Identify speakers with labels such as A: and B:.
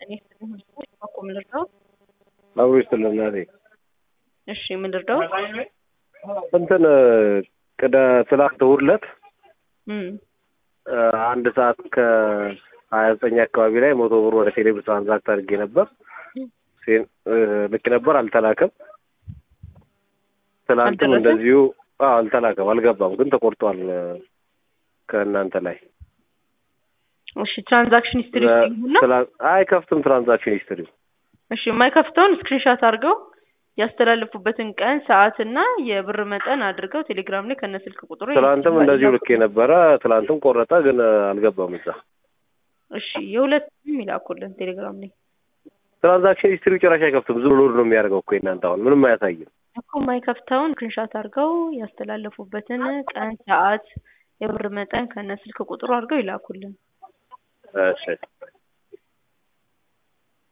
A: እኔ እኮ ምን ልርዳው?
B: አብሮ ይስጥልን እናቴ።
A: እሺ ምን ልርዳው?
B: እንትን ቅደ ትላንት እሑድ ዕለት
A: እም
B: አንድ ሰዓት ከሀያ ዘጠኝ አካባቢ ላይ መቶ ብር ወደ ቴሌብር ትራንዛክት አድርጌ ነበር። ሴን- ልክ ነበር፣ አልተላከም። ትላንትም
A: አልደረሰም?
B: እንደዚሁ አዎ፣ አልተላከም፣ አልገባም፣ ግን ተቆርጧል ከእናንተ ላይ
A: እሺ ትራንዛክሽን ሂስትሪ እና
B: ትላ- አይከፍትም ትራንዛክሽን ሂስትሪ
A: እሺ የማይከፍተውን ስክሪንሻት አድርገው ያስተላለፉበትን ቀን ሰዓትና የብር መጠን አድርገው ቴሌግራም ላይ ከነ ስልክ ቁጥሩ
B: ትላንትም እንደዚሁ ልክ ነበረ። ትላንትም ቆረጠ፣ ግን አልገባም እዛ
A: እሺ የሁለቱም ይላኩልን ቴሌግራም ላይ
B: ትራንዛክሽን ሂስትሪ ጭራሽ አይከፍትም። ዝም ብሎ ነው የሚያደርገው እኮ የእናንተ አሁን ምንም አያሳይም።
A: እኮ የማይከፍተውን ስክሪንሻት አድርገው ያስተላለፉበትን ቀን ሰዓት የብር መጠን ከነ ስልክ ቁጥሩ አድርገው ይላኩልን
B: እሺ